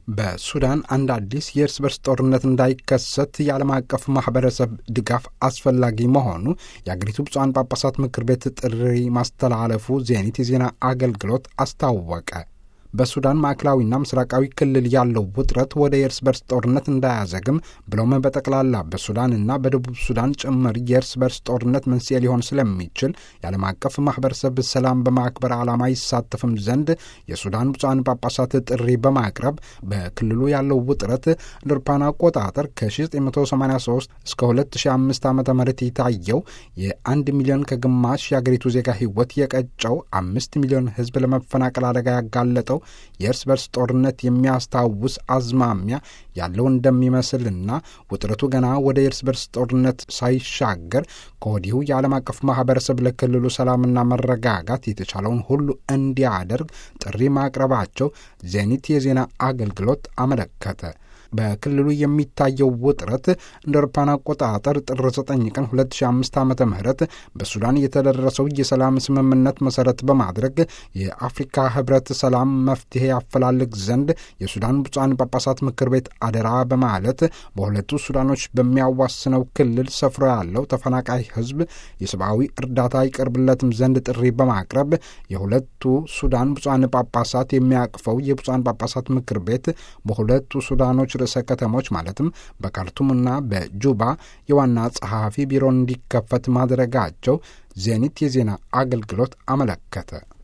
በሱዳን አንድ አዲስ የእርስ በርስ ጦርነት እንዳይከሰት የዓለም አቀፍ ማህበረሰብ ድጋፍ አስፈላጊ መሆኑ የአገሪቱ ብፁዓን ጳጳሳት ምክር ቤት ጥሪ ማስተላለፉ ዜኒት የዜና አገልግሎት አስታወቀ። በሱዳን ማዕከላዊና ምስራቃዊ ክልል ያለው ውጥረት ወደ የእርስ በርስ ጦርነት እንዳያዘግም ብለውም በጠቅላላ በሱዳንና በደቡብ ሱዳን ጭምር የእርስ በርስ ጦርነት መንስኤ ሊሆን ስለሚችል የዓለም አቀፍ ማህበረሰብ ሰላም በማክበር ዓላማ ይሳተፍም ዘንድ የሱዳን ብፁዓን ጳጳሳት ጥሪ በማቅረብ በክልሉ ያለው ውጥረት እንደ አውሮፓውያን አቆጣጠር ከ1983 እስከ 2005 ዓ ም የታየው የአንድ ሚሊዮን ከግማሽ የአገሪቱ ዜጋ ህይወት የቀጨው አምስት ሚሊዮን ህዝብ ለመፈናቀል አደጋ ያጋለጠው የእርስ በርስ ጦርነት የሚያስታውስ አዝማሚያ ያለው እንደሚመስልና ውጥረቱ ገና ወደ የእርስ በርስ ጦርነት ሳይሻገር ከወዲሁ የዓለም አቀፍ ማህበረሰብ ለክልሉ ሰላምና መረጋጋት የተቻለውን ሁሉ እንዲያደርግ ጥሪ ማቅረባቸው ዜኒት የዜና አገልግሎት አመለከተ። በክልሉ የሚታየው ውጥረት እንደ አውሮፓውያን አቆጣጠር ጥር 9 ቀን 2005 ዓ ም በሱዳን የተደረሰው የሰላም ስምምነት መሰረት በማድረግ የአፍሪካ ህብረት ሰላም መፍትሄ ያፈላልግ ዘንድ የሱዳን ብፁዓን ጳጳሳት ምክር ቤት አደራ በማለት በሁለቱ ሱዳኖች በሚያዋስነው ክልል ሰፍሮ ያለው ተፈናቃይ ህዝብ የሰብአዊ እርዳታ ይቀርብለትም ዘንድ ጥሪ በማቅረብ የሁለቱ ሱዳን ብፁዓን ጳጳሳት የሚያቅፈው የብፁዓን ጳጳሳት ምክር ቤት በሁለቱ ሱዳኖች ርዕሰ ከተሞች ማለትም በካርቱምና በጁባ የዋና ጸሐፊ ቢሮ እንዲከፈት ማድረጋቸው ዜኒት የዜና አገልግሎት አመለከተ።